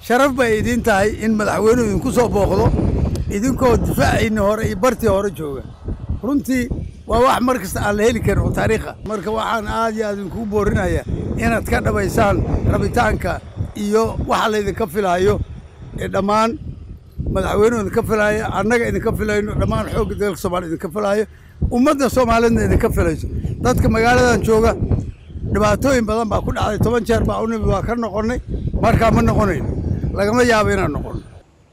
sharaf bay idiin tahay in madaxweynuhu idinku soo booqdo idinkoo difaaciinni hore iyo bartii hore jooga runtii waa wax mar kasta aan la heli karin oo taariikha marka waxaan aad iyo aad idinkugu boorinayaa inaad ka dhabaysaan rabitaanka iyo waxa laydinka filaayo ee dhammaan madaxweynuhu idinka filaayo annaga idinka filayno dhammaan xoogga dalka soomaaliya idinka filaayo ummadda soomaaliyadna idinka filayso dadka magaaladan jooga dhibaatooyin badan baa ku dhacday toban jeer baa u nimid waa ka noqonnay markaa ma noqonayn lagama yaabo inaan noqonno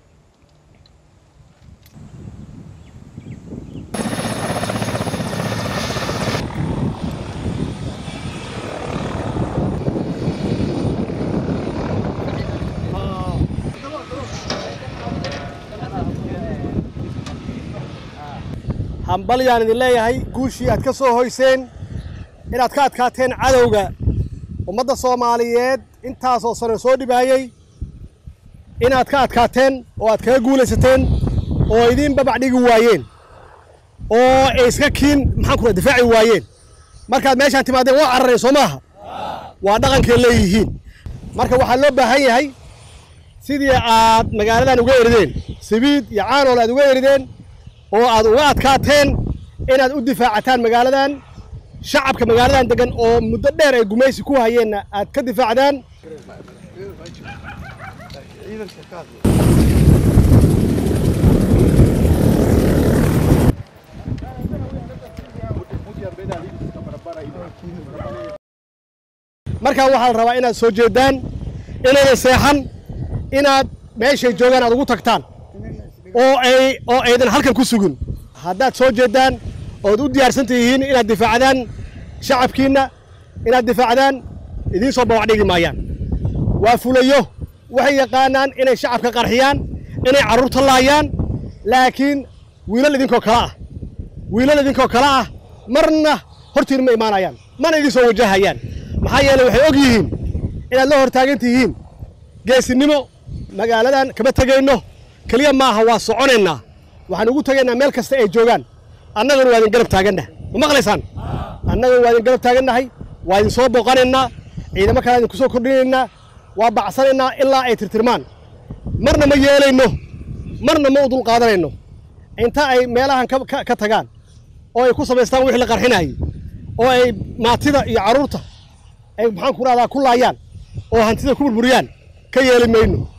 hambalyaan idin leeyahay guushii aad ka soo hoyseen inaad ka adkaateen cadowga ummadda soomaaliyeed intaasoo sano soo dhibaayey inaad ka adkaateen oo aad kaga guulaysateen oo idiin babac dhigi waayeen oo ay iska kiin maxaan ku difaaci waayeen markaad meeshaan timaadeen waa carareen soo maaha waa dhaqankay leeyihiin marka waxaa loo baahan yahay sidii aad magaaladan uga erideen sabiid iyo caanool aad uga erideen oo aad uga adkaateen inaad u difaacataan magaaladan shacabka magaaladan degan oo muddo dheer ay gumaysi ku hayeenna aad ka difaacdaan markaa waxaa la rabaa inaad soo jeedaan inaydan seexan inaad meeshay joogaan aad ugu tagtaan oo ay oo aydan halkan ku sugin haddaad soo jeedaan ood u diyaarsan tihiin inaad difaacdaan shacabkiinna inaad difaacdaan idiin soo bawac dhigi maayaan waa fulayo waxay yaqaanaan inay shacabka qarxiyaan inay carruurta laayaan laakiin wiilal idinkoo kale ah wiilal idinkoo kale ah marna hortiin ma imaanayaan mana idiin soo wajahayaan maxaa yeeley waxay og yihiin inaad la hortaagan tihiin geesinimo magaaladan kama tegayno keliya maaha waa soconaynaa waxaan ugu tegaynaa meel kasta ay joogaan annaguna waa idin garab taagannaha ma maqlaysaan annaguna waa idin garab taagannahay waa idin soo booqanaynaa ciidamo kale idinku soo kordhinaynaa waa bacsanaynaa ilaa ay tirtirmaan marna ma yeelayno marna ma u dul qaadanayno inta ay meelahan ka tagaan oo ay ku samaystaan wixii la qarxinayay oo ay maatida iyo carruurta ay maxaan ku rahdaa ku laayaan oo hantida ku burburiyaan ka yeeli mayno